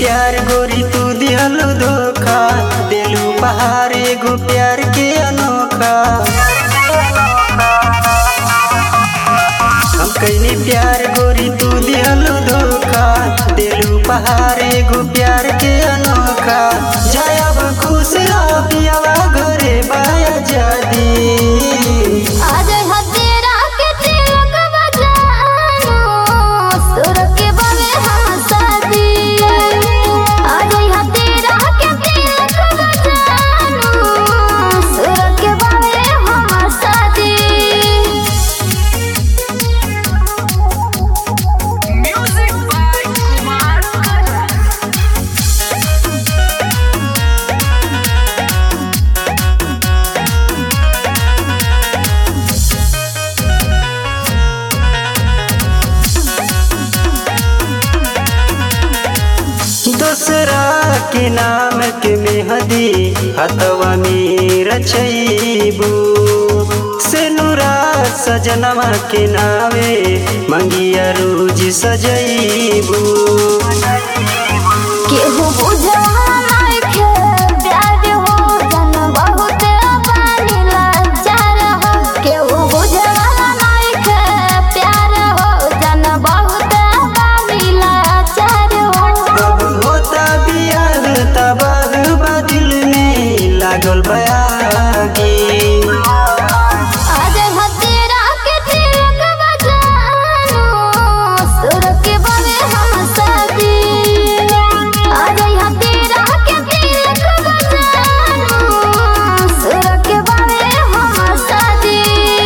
प्यार गोरी तू दिहलु धोखा दिलू पहाड़ एगो प्यार के अनोखा हम कैनी प्यार गोरी तू दिहलु धोखा दिलू पहाड़ एगो प्यार के अनोखा जायब खुश रह पियावा घरे बाया जादी आज हतेरा के तिलक बजानो सुर के बगे हम शादी आज हतेरा के तिलक बजानो सुर के बगे हम शादी Music by Kumar Karan. दूसरा के नाम के मेहदी हतवा में रचैबू सेनुरा सजनवा के नावे मंगिया रोज सजैबू केहू बुझवा नइखे प्यार हो जन बहुत पानी लाचार हो केहू बुझवा नइखे प्यार हो जन बहुत पानी लाचार हो कब होता बियाह तबाह बदिल में लागल बयागी आज हतेरा के तिलक बजानो सुर के बगे हम शादी आज हतेरा के तिलक बजानो सुर के बगे हम शादी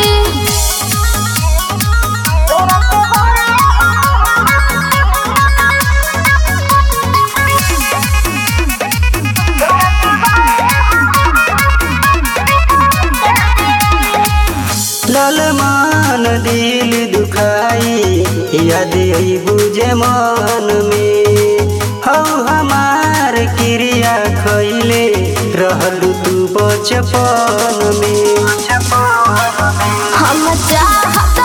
ललमान दिल दुखाई याद आई बुझे मन में हौ हमार क्रिया खैले रहलू तू बचपन में हम चाहत